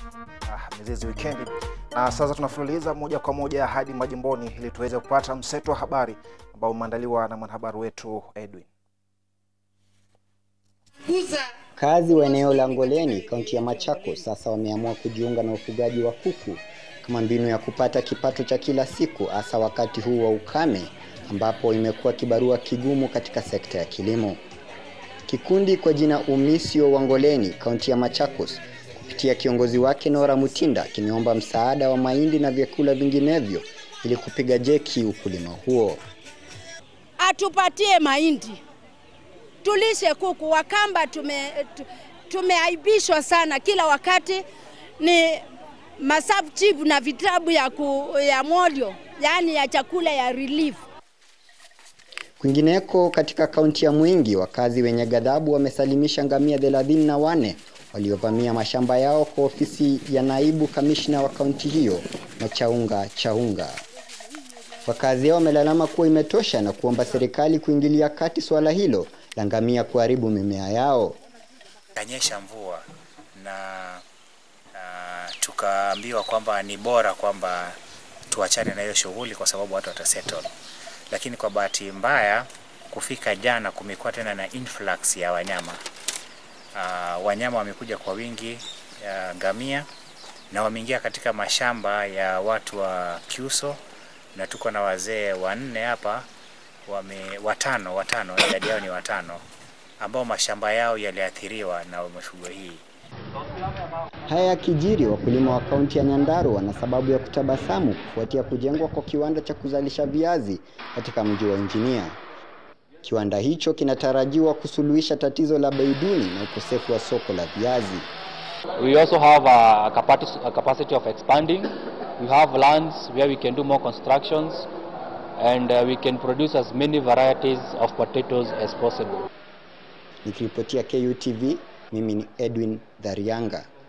ah, mizizi wikendi. Na sasa tunafululiza moja kwa moja hadi majimboni ili tuweze kupata mseto wa habari ambao umeandaliwa na mwanahabari wetu Edwin. Wakazi wa eneo la Ngoleni, kaunti ya Machakos, sasa wameamua kujiunga na ufugaji wa kuku kama mbinu ya kupata kipato cha kila siku, hasa wakati huu wa ukame ambapo imekuwa kibarua kigumu katika sekta ya kilimo. Kikundi kwa jina Umisio wa Ngoleni, kaunti ya Machakos, kupitia kiongozi wake Nora Mutinda, kimeomba msaada wa mahindi na vyakula vinginevyo ili kupiga jeki ukulima huo. atupatie mahindi tulishe kuku. Wakamba tume, tu- tumeaibishwa sana kila wakati, ni masafu chipu na vitabu ya, ku, ya molio, yaani ya chakula ya relief. Kwingineko katika kaunti ya Mwingi, wakazi wenye ghadhabu wamesalimisha ngamia thelathini na wane waliovamia mashamba yao kwa ofisi ya naibu kamishna wa kaunti hiyo Machaunga Chaunga. Wakazi hao wamelalama kuwa imetosha na kuomba serikali kuingilia kati suala hilo la ngamia kuharibu mimea yao. kanyesha mvua na uh, tukaambiwa kwamba ni bora kwamba tuachane na hiyo shughuli kwa sababu watu watasettle, lakini kwa bahati mbaya kufika jana kumekuwa tena na influx ya wanyama uh, wanyama wamekuja kwa wingi uh, ngamia na wameingia katika mashamba ya watu wa Kiuso na tuko na wazee wanne hapa wame, watano watano idadi yao ni watano ambao mashamba yao yaliathiriwa na mifugo hii. Haya yakijiri, wakulima wa kaunti ya Nyandarua wana sababu ya kutabasamu kufuatia kujengwa kwa kiwanda cha kuzalisha viazi katika mji wa Injinia. Kiwanda hicho kinatarajiwa kusuluhisha tatizo la bei duni na ukosefu wa soko la viazi. We also have a capacity, a capacity of expanding. We have lands where we can do more constructions and uh, we can produce as many varieties of potatoes as possible. Nikiripotia KUTV, mimi ni Edwin Dharianga.